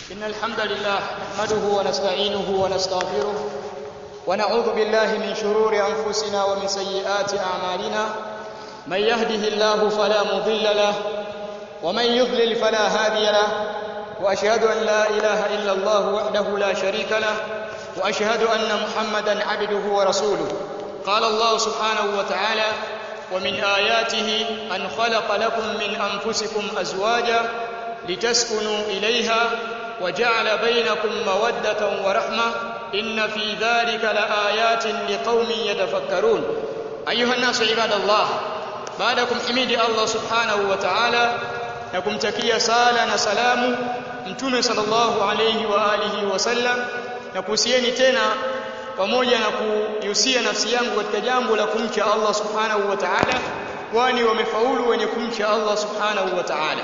إن الحمد لله نحمده ونستعينه ونستغفره ونعوذ بالله من شرور أنفسنا ومن سيئات أعمالنا من يهده الله فلا مضل له ومن يضلل فلا هادي له وأشهد أن لا إله إلا الله وحده لا شريك له وأشهد أن محمدا عبده ورسوله قال الله سبحانه وتعالى ومن آياته أن خلق لكم من أنفسكم أزواجا لتسكنوا إليها وجعل بينكم مودة ورحمة إن في ذلك لآيات لقوم يتفكرون أيها الناس عباد الله بعدكم حميد الله سبحانه وتعالى na kumtakia sala na salamu mtume sallallahu alayhi wa alihi wasallam na kuhusieni tena pamoja na kuhusia nafsi yangu katika jambo la kumcha Allah subhanahu wa ta'ala kwani wamefaulu wenye kumcha Allah subhanahu wa ta'ala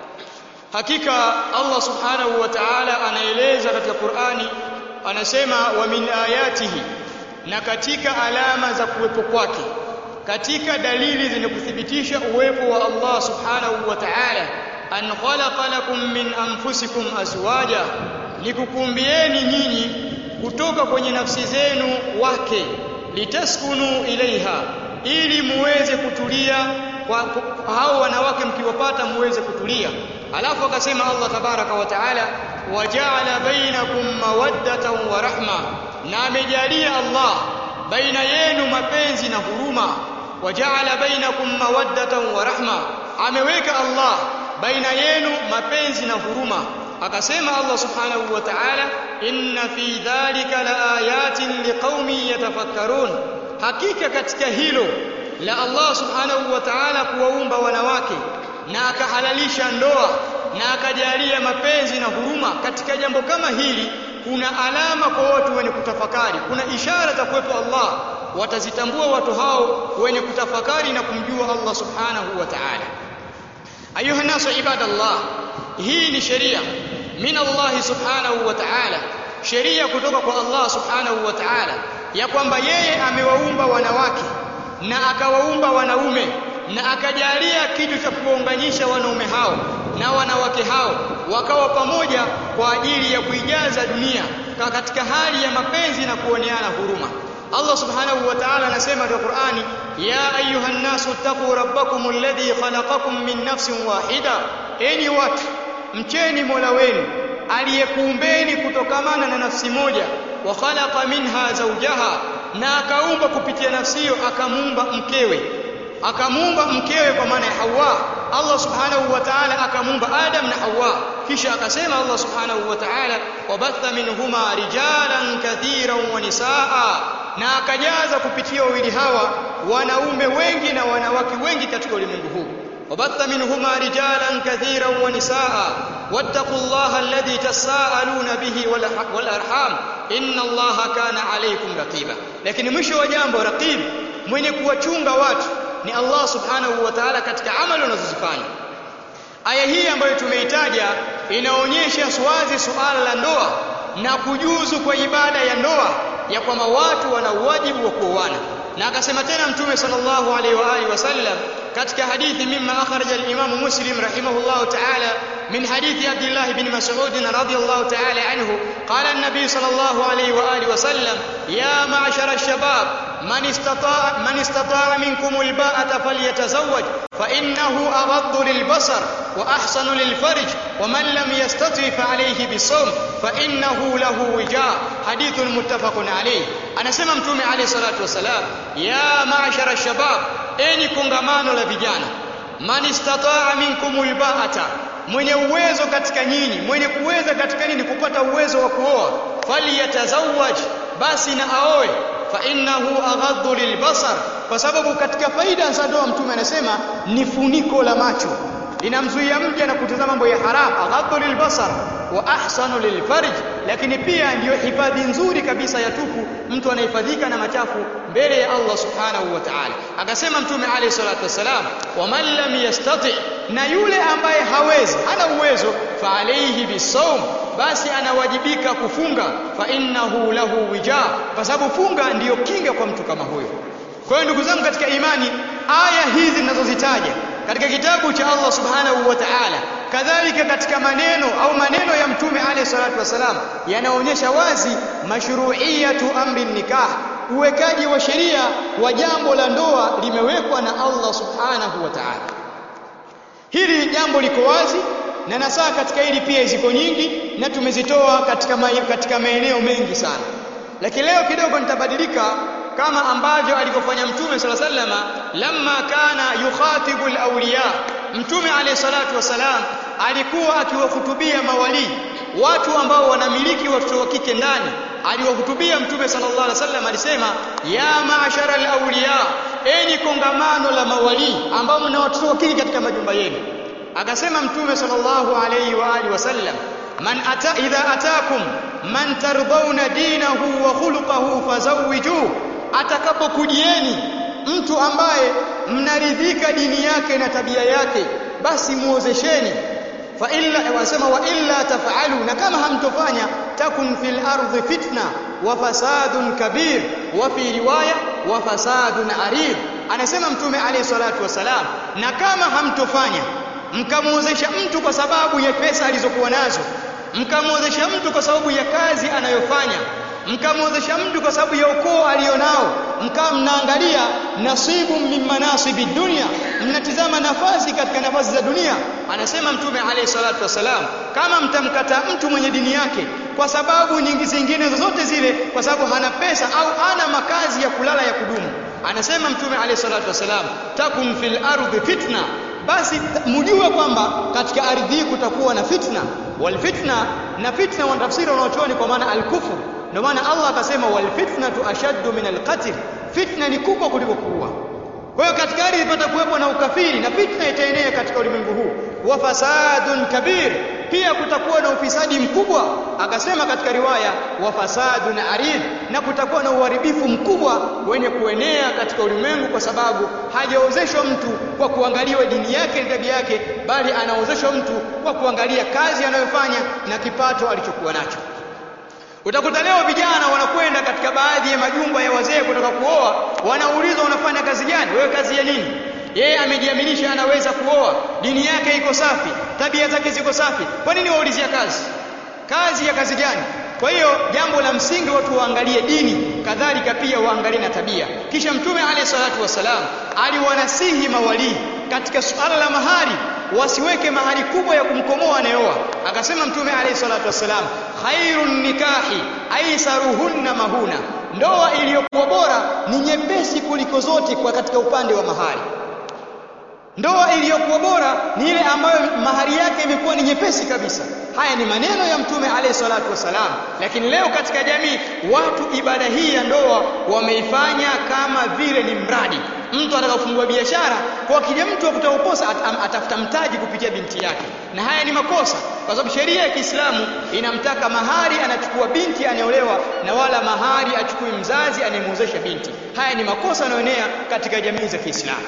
hakika Allah subhanahu wa ta'ala anaeleza katika Qur'ani anasema wa min ayatihi na katika alama za kuwepo kwake katika dalili zenye kuthibitisha uwepo wa Allah subhanahu wa ta'ala an khalaqa lakum min anfusikum azwaja likukumbieni nyinyi kutoka kwenye nafsi zenu wake litaskunu ilaiha ili muweze kutulia kwa hao wanawake mkiwapata muweze kutulia alafu akasema Allah tabaraka wa taala waja'ala bainakum mawaddatan wa rahma na amejalia Allah baina yenu mapenzi na huruma waja'ala bainakum mawaddatan wa rahma ameweka Allah baina yenu mapenzi na huruma akasema Allah subhanahu wa ta'ala inna fi dhalika laayatin liqaumin yatafakkarun hakika katika hilo la Allah subhanahu wa ta'ala kuwaumba wanawake na akahalalisha ndoa na akajalia mapenzi na huruma katika jambo kama hili kuna alama kwa watu wenye kutafakari kuna ishara za kuwepo Allah watazitambua watu hao wenye kutafakari na kumjua Allah subhanahu wa ta'ala ayuha nasu ibadallah hii ni sheria min Allah subhanahu wa ta'ala sheria kutoka kwa Allah subhanahu wa ta'ala ya kwamba yeye amewaumba wanawake na akawaumba wanaume na akajalia kitu cha kuwaunganisha wanaume hao na wanawake hao wakawa pamoja kwa ajili ya kuijaza dunia katika hali ya mapenzi na kuoneana huruma Allah subhanahu wa ta'ala anasema katika Qur'ani ya ayuhan nasu taqu rabbakum alladhi khalaqakum min nafsin wahida enyi watu mcheni Mola wenu aliyekuumbeni kutokamana na nafsi moja wa khalaqa minha zawjaha na akaumba kupitia nafsi hiyo akamuumba mkewe akamuumba mkewe kwa maana ya Hawa Allah subhanahu wa ta'ala akamuumba Adam na Hawa kisha akasema Allah subhanahu wa ta'ala wabatha minhuma rijalan kathiran wa nisaa na akajaza kupitia wawili hawa wanaume wengi na wanawake wengi katika ulimwengu huu وبث منهما رجالا كثيرا ونساء واتقوا الله الذي تساءلون به والارحام ان الله كان عليكم رقيبا لكن mwisho wa jambo raqib mwenye kuwachunga watu ni Allah subhanahu wa ta'ala katika amali wanazozifanya aya hii ambayo tumeitaja inaonyesha wazi suala la ndoa na kujuzu kwa ibada ya ndoa ya kwamba watu wana wajibu wa kuoana na akasema tena mtume sallallahu alaihi wa alihi wasallam katika hadithi mimma akhraja al-Imam Muslim rahimahullah ta'ala min hadithi Abdullah ibn Mas'ud radiyallahu ta'ala anhu qala an-nabi sallallahu alaihi wa alihi wasallam ya ma'shara ash-shabab man istata'a man istata'a minkum al-ba'ata falyatazawwaj fa innahu aghaddu lil-basar wa ahsanu lil-farj wa man lam yastati fa alayhi bis-sawm fa innahu lahu wija' hadithun muttafaqun alayh anasema mtume alayhi salatu wasalam ya ma'shara ash-shabab enyi kongamano la vijana man istataa minkumul ba'ata mwenye uwezo katika nyinyi mwenye kuweza katika nini kupata uwezo wa kuoa falyatazawwaj basi na aoe fa innahu aghaddu lilbasar kwa sababu katika faida za ndoa mtume anasema ni funiko la macho linamzuia mja na kutazama mambo ya haram aghaddu lilbasar wa ahsanu lilfarj lakini pia ndiyo hifadhi nzuri kabisa ya tupu mtu anahifadhika na machafu mbele ya Allah subhanahu wa ta'ala akasema mtume alayhi salatu wasalam wa man lam yastati na yule ambaye hawezi hana uwezo fa alayhi bisawm basi anawajibika kufunga fa innahu lahu wija kwa sababu funga ndiyo kinga kwa mtu kama huyo kwa hiyo ndugu zangu katika imani aya hizi ninazozitaja katika kitabu cha Allah subhanahu wa ta'ala kadhalika katika maneno au maneno ya mtume alayhi wasalam yanaonyesha wazi mashru'iyatu amri nikah uwekaji wa sheria wa jambo la ndoa limewekwa na Allah subhanahu wa ta'ala hili jambo liko wazi na nasaa katika hili pia ziko nyingi na tumezitoa katika ma, katika maeneo mengi sana lakini leo kidogo nitabadilika kama ambavyo alivyofanya mtume sala sallama lamma kana yukhatibu alawliya mtume alayhi salatu wasalam alikuwa akiwahutubia mawali watu ambao wanamiliki watoto wa kike ndani aliwahutubia mtume sallallahu alaihi wasallam alisema ya maashara alawliya enyi kongamano la mawali ambao mna watoto wa kike katika majumba yenu akasema mtume sallallahu alaihi wa alihi wasallam man ata idha atakum man tardhauna dinahu wa khuluquhu fazawwijuhu atakapokujieni mtu ambaye mnaridhika dini yake na tabia yake basi muozesheni fa illa wasema wa illa taf'alu na kama hamtofanya takun fil ardi fitna wa fasadun kabir wa fi riwaya wa fasadun arid anasema mtume alayhi salatu wasalam na kama hamtofanya mkamuozesha mtu kwa sababu ya pesa alizokuwa nazo mkamuozesha mtu kwa sababu ya kazi anayofanya mkamwozesha mtu kwa sababu ya ukoo alionao mkawa mnaangalia nasibu min manasibi dunia mnatizama nafasi katika nafasi za dunia anasema mtume alayhi salatu wasalam kama mtamkata mtu mwenye dini yake kwa sababu nyingi zingine zozote zile kwa sababu hana pesa au ana makazi ya kulala ya kudumu anasema mtume alayhi salatu wasalam takun fil ardi fitna basi mjue kwamba katika ardhi hii kutakuwa na fitna wal fitna na fitna wanatafsiri wanaochuoni kwa maana al-kufr ndio maana Allah akasema wal fitnatu ashaddu min al-qatl fitna ni kubwa kuliko kuua kwa hiyo katika ardhi ipata kuwepo na ukafiri na fitna itaenea katika ulimwengu huu wa fasadun kabir pia kutakuwa na ufisadi mkubwa akasema katika riwaya wa fasadun arid na kutakuwa na uharibifu mkubwa wenye kuenea katika ulimwengu kwa sababu hajaozeshwa mtu kwa kuangaliwa dini yake na tabia yake bali anaozeshwa mtu kwa kuangalia kazi anayofanya na kipato alichokuwa nacho Utakuta leo vijana wanakwenda katika baadhi ya majumba ya wazee kutaka kuoa, wanaulizwa unafanya kazi gani? Wewe kazi ya nini? Yeye amejiaminisha anaweza kuoa, dini yake iko safi, tabia zake ziko safi. Kwa nini waulizia kazi? Kazi ya kazi gani? Kwa hiyo jambo la msingi watu waangalie dini, kadhalika pia waangalie na tabia. Kisha Mtume alayhi salatu wasalam aliwanasihi mawalii katika suala la mahari wasiweke mahari kubwa ya kumkomoa anayeoa. Akasema Mtume alayhi salatu wasalam, khairun nikahi aisaruhunna mahuna, ndoa iliyokuwa bora ni nyepesi kuliko zote kwa katika upande wa mahari. Ndoa iliyokuwa bora ni ile ambayo mahari yake imekuwa ni nyepesi kabisa. Haya ni maneno ya Mtume alayhi salatu wasalam, lakini leo katika jamii watu ibada hii ya ndoa wameifanya kama vile ni mradi. Mtu anataka kufungua biashara, kwa kija mtu akutaka kuposa at, atafuta mtaji kupitia binti yake, na haya ni makosa, kwa sababu sheria ya Kiislamu inamtaka mahari anachukua binti anayeolewa, na wala mahari achukui mzazi anayemwozesha binti. Haya ni makosa yanayoenea katika jamii za Kiislamu.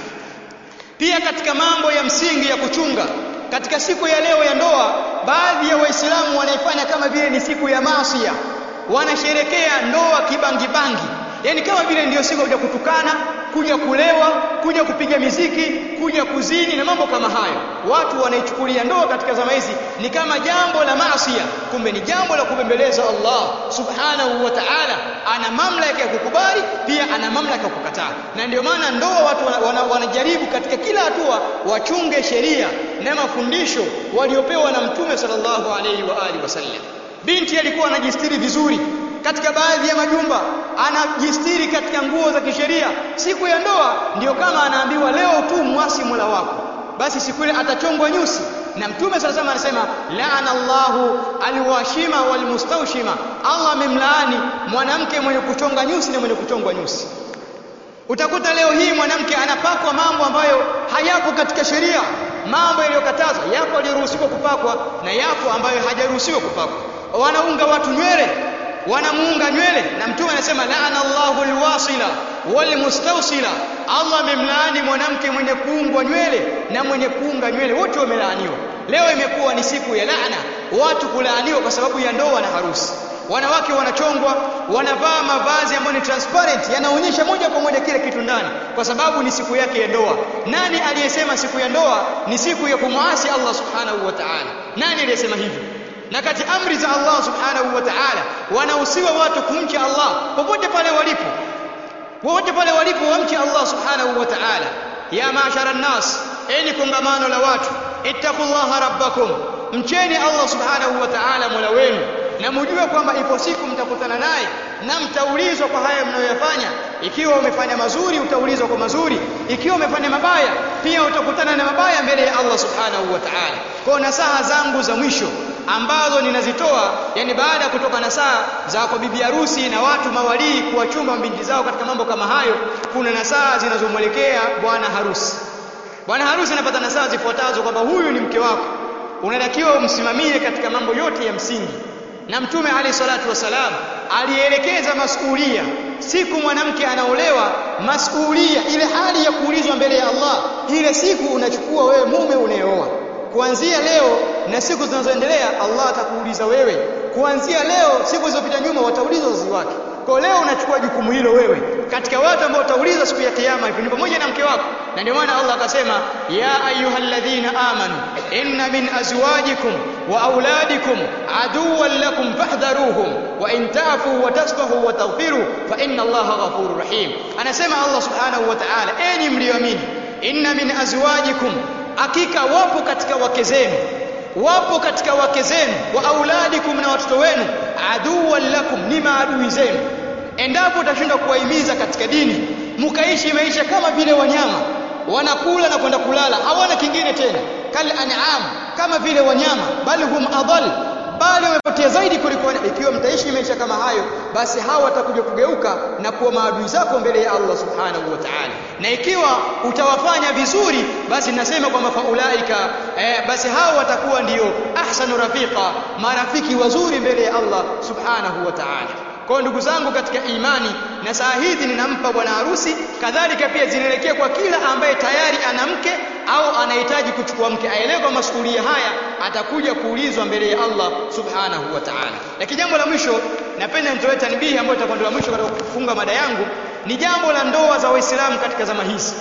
Pia katika mambo ya msingi ya kuchunga katika siku ya leo ya ndoa, baadhi ya Waislamu wanaifanya kama vile ni siku ya maasia, wanasherekea ndoa kibangibangi, yaani kama vile ndiyo siku kuja kutukana, kuja kulewa, kuja kupiga miziki, kuja kuzini na mambo kama hayo. Watu wanaichukulia ndoa katika zama hizi ni kama jambo la maasia, kumbe ni jambo la kubembeleza Allah subhanahu wa ta'ala. Ana mamlaka ya kukubali, pia ana mamlaka ya kukataa, na ndio maana ndoa watu wanajaribu wana, wana katika kila hatua wachunge sheria na mafundisho waliopewa na Mtume sallallahu alaihi wa alihi wasallam. Binti alikuwa anajistiri vizuri katika baadhi ya majumba anajistiri katika nguo za kisheria. Siku ya ndoa ndiyo kama anaambiwa leo tu mwasi Mola wako, basi siku ile atachongwa nyusi. Na Mtume sala sema anasema laana Allahu alwashima walmustawshima, Allah amemlaani mwanamke mwenye kuchonga nyusi na mwenye kuchongwa nyusi. Utakuta leo hii mwanamke anapakwa mambo ambayo hayapo katika sheria, mambo yaliyokatazwa. Yapo yaliyoruhusiwa kupakwa na yapo ambayo hajaruhusiwa kupakwa. Wanaunga watu nywele wanamuunga nywele na mtume anasema laana Allahu alwasila walmustawsila, Allah amemlaani mwanamke mwenye kuungwa nywele na mwenye kuunga nywele, wote wamelaaniwa. Leo imekuwa ni siku ya laana, watu kulaaniwa kwa sababu ya ndoa na harusi. Wanawake wanachongwa, wanavaa mavazi ambayo ni transparent, yanaonyesha moja kwa moja kile kitu ndani, kwa sababu ni siku yake ya ndoa. Nani aliyesema siku ya ndoa ni siku ya kumwasi Allah subhanahu wa ta'ala? Nani aliyesema hivyo? na kati amri za Allah subhanahu wa ta'ala wanahusiwa watu kumcha Allah popote pale walipo popote pale walipo wamche Allah subhanahu wa ta'ala ya mashara nnas enyi kongamano la watu ittaqullaha rabbakum mcheni Allah subhanahu wa ta'ala mola wenu na mjue kwamba ipo siku mtakutana naye na mtaulizwa kwa haya mnayoyafanya ikiwa umefanya mazuri utaulizwa kwa mazuri ikiwa umefanya mabaya pia utakutana na mabaya mbele ya Allah subhanahu wa ta'ala kwa nasaha zangu za mwisho ambazo ninazitoa yani baada ya kutoka nasaha za kwa bibi harusi na watu mawalii kuwachunga mabinti zao katika mambo kama hayo kuna nasaha zinazomwelekea bwana harusi bwana harusi anapata nasaha zifuatazo kwamba huyu ni mke wako unatakiwa umsimamie katika mambo yote ya msingi na mtume alayhi salatu wasalam alielekeza masuhulia siku mwanamke anaolewa masuhulia ile hali ya kuulizwa mbele ya Allah ile siku unachukua wewe mume unayeoa kuanzia leo na siku zinazoendelea Allah atakuuliza wewe kuanzia leo siku zilizopita nyuma wataulizwa wazazi wake kwa leo unachukua jukumu hilo wewe katika watu ambao utaulizwa siku ya kiyama hivi ni pamoja na mke wako na ndio maana Allah akasema ya ayyuhalladhina amanu inna min azwajikum wa auladikum aduwwan lakum fahdharuhum wa in ta'fu wa tasfahu wa taghfiru fa inna Allaha ghafurur rahim anasema Allah subhanahu wa ta'ala enyi mlioamini inna min azwajikum hakika wapo katika wake zenu wapo katika wake zenu wa auladikum na watoto wenu aduwan lakum ni maadui zenu endapo utashindwa kuwahimiza katika dini mkaishi maisha kama vile wanyama wanakula na kwenda kulala hawana kingine tena kal an'am kama vile wanyama bali hum adall bali wamepotea zaidi kuliko ikiwa mtaishi maisha kama hayo basi hawa watakuja kugeuka na kuwa maadui zako mbele ya Allah subhanahu wa ta'ala na ikiwa utawafanya vizuri basi nasema kwamba faulaika eh, basi hao watakuwa ndio ahsanu rafiqa marafiki wazuri mbele ya Allah subhanahu wa ta'ala kwa ndugu zangu katika imani na saa hizi ninampa bwana harusi kadhalika pia zinaelekea kwa kila ambaye tayari ana mke au anahitaji kuchukua mke aelewe kwa masuhulia haya atakuja kuulizwa mbele ya Allah subhanahu wa ta'ala lakini jambo la mwisho napenda nitoe tanbihi ambayo itakuwa ndio la mwisho katika kufunga mada yangu ni jambo la ndoa za waislamu katika zama hizi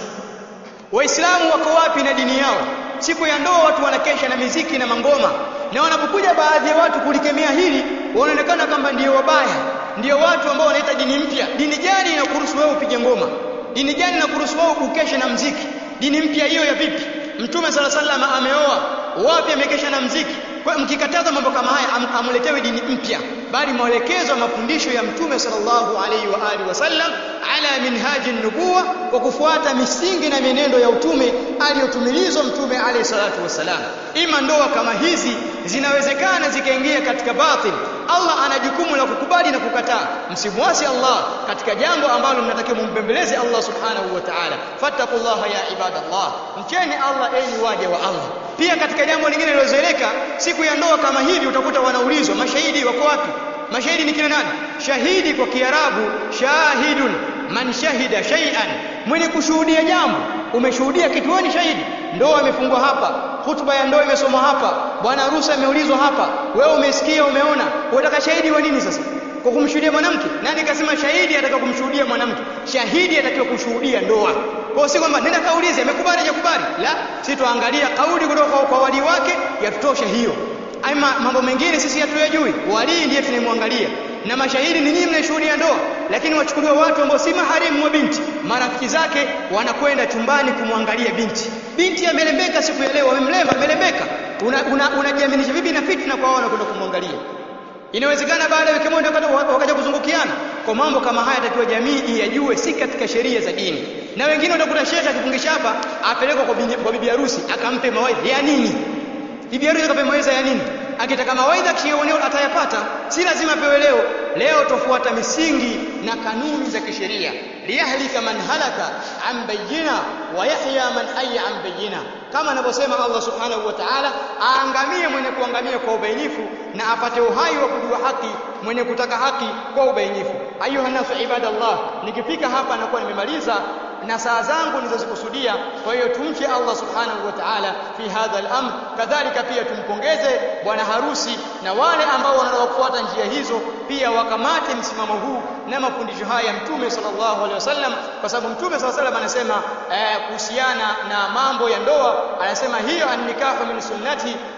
waislamu wako wapi na dini yao siku ya ndoa watu wanakesha na miziki na mangoma na wanapokuja baadhi ya watu kulikemea hili wanaonekana kwamba ndio wabaya ndio watu ambao wanaita dini mpya dini gani inakuruhusu wewe upige ngoma dini gani inakuruhusu wewe ukeshe na mziki dini mpya hiyo ya vipi mtume sala sallam ameoa wapi amekesha na mziki kwa mkikataza mambo kama haya am, amuletewe dini mpya bali maelekezo mafundisho ya mtume sallallahu alaihi wa alihi wasallam ala minhaji nubuwa kwa kufuata misingi na mienendo ya utume aliyotumilizwa mtume alayhi salatu wasalam ima ndoa kama hizi zinawezekana zikaingia katika batil Allah ana jukumu la kukubali na kukataa msimwasi Allah katika jambo ambalo mnatakiwa mumpembeleze Allah subhanahu wa ta'ala fattaqullaha ya ibadallah mcheni Allah enyi waja wa Allah pia katika jambo lingine lilozoeleka siku ya ndoa kama hivi utakuta wanaulizwa mashahidi wako wapi mashahidi ni kina nani shahidi kwa kiarabu shahidun man shahida shay'an mwenye kushuhudia jambo umeshuhudia kitu wewe ni shahidi ndoa imefungwa hapa hutuba ya ndoa imesomwa hapa bwana harusi ameulizwa hapa wewe umesikia umeona unataka shahidi wa nini sasa kwa kumshuhudia mwanamke nani kasema shahidi ataka kumshuhudia mwanamke shahidi atakiwa kushuhudia ndoa kwa si kwamba nenda kaulize amekubali hajakubali la sisi tuangalia kauli kutoka kwa, kwa wali wake yatutosha hiyo ama mambo mengine sisi hatuyajui wali ndiye tunayemwangalia na mashahidi ni nyinyi mnashuhudia ndoa lakini wachukuliwa watu ambao si maharimu wa binti marafiki zake wanakwenda chumbani kumwangalia binti binti amelembeka siku ya leo wamemlemba amelembeka unajiaminisha una, una vipi na fitna kwa wao wanakwenda kumwangalia inawezekana baada ya wiki moja wakaja kuzungukiana kwa mambo kama haya takiwa jamii iyajue si katika sheria za dini na wengine utakuta shekhe akifungisha hapa apelekwa kwa bibi harusi akampe mawaidha ya nini bibi harusi akampe mawaidha ya nini akitaka mawaidha kioneo atayapata si lazima pewe leo leo tofuata misingi na kanuni za kisheria liyahlika man halaka an bayyina wa yahya man hayya an bayyina kama anavyosema Allah subhanahu wa ta'ala aangamie mwenye kuangamia kwa ubainifu na apate uhai wa kujua haki mwenye kutaka haki kwa ubainifu ayuha nasu ibadallah nikifika hapa nakuwa nimemaliza na saa zangu nilizozikusudia kwa hiyo tumche Allah subhanahu wa ta'ala fi hadha al-amr kadhalika pia tumpongeze bwana harusi na wale ambao wanataka kufuata njia hizo pia wakamate msimamo huu na mafundisho haya ya mtume sallallahu alaihi wasallam kwa sababu mtume sallallahu alaihi wasallam anasema kuhusiana na mambo ya ndoa anasema hiyo annikahu min sunnati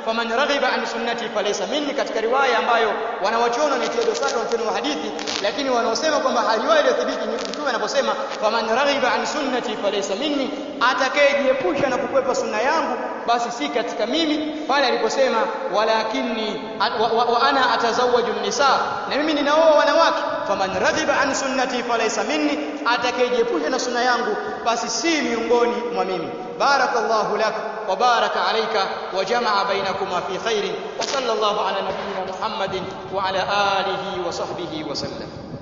faman raghiba an sunnati falaysa minni katika riwaya ambayo wanawachuoni wanatia dosari wanachuoni wa hadithi lakini wanaosema kwamba riwaya iliyothibiti mtume anaposema faman raghiba an sunnati falaysa minni atakayejiepusha na kukwepa sunna yangu basi si katika mimi pale aliposema walakinni wa, wa, wa ana atazawaju nisa na mimi ninaoa wanawake faman raghiba an sunnati falaysa minni atakayejiepusha na sunna yangu basi si miongoni mwa mimi barakallahu lak wa baraka alayka wa jamaa bainakuma fi khairin wa sallallahu ala nabiyyina muhammadin wa ala alihi wa sahbihi wa sallam